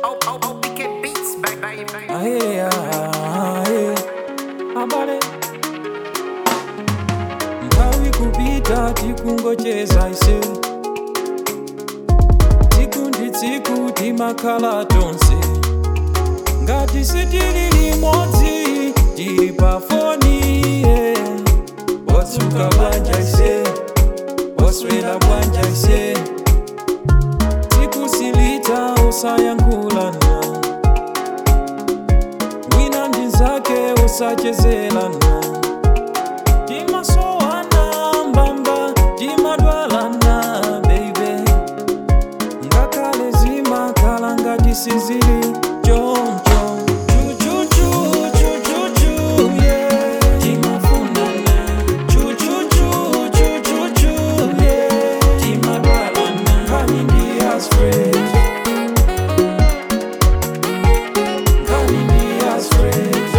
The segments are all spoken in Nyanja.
Oh, oh, oh, we can beats, baby, baby. Aye, aye, abale nthawi kupita tikungocheza ise tsiku ndi tsiku timakhala tonse ngati sitili limodzi tili pa foni yeah. watsuka bwanja ise waswera bwanja ise tsiku silita usayankhulana wina ndi nzake usachezelana timasowana mbamba timadwalana baby ngakhale zimakhala ngati sizili choncho chuchuchu chuchuchu yeah timafunana chuchuchu chuchuchu yeah timadwalana nkhani ndi as friends nkhani ndi as friends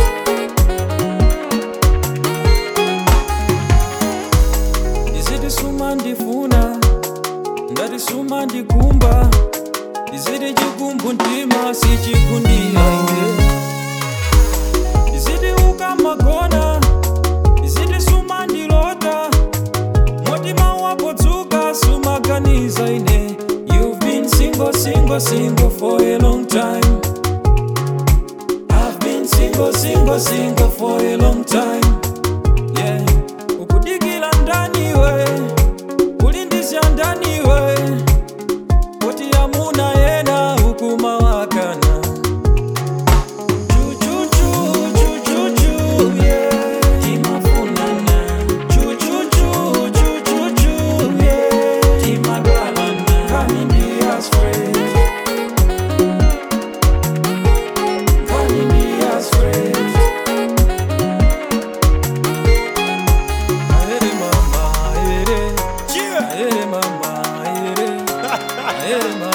ndiziti suma ndifuna ndati suma ndikumba ndiziti chikumbu mtima sichikundira ine ndiziti ukamagona ndiziti suma ndilota motima wapodzuka sumaganiza ine you've been single single single for a long time i've been single single single for a long time yeah ukudikila ndani we kulindizya ndani we poti yamuna yena ukuma wakana Chuchuchu, chuchuchu, yeah. Timafunana. Chuchuchu, chuchuchu, yeah. Timadwalana. Nkhani ndi as friends. Nkhani ndi as friends. Aere mama, aere. Aere mama, aere. Aere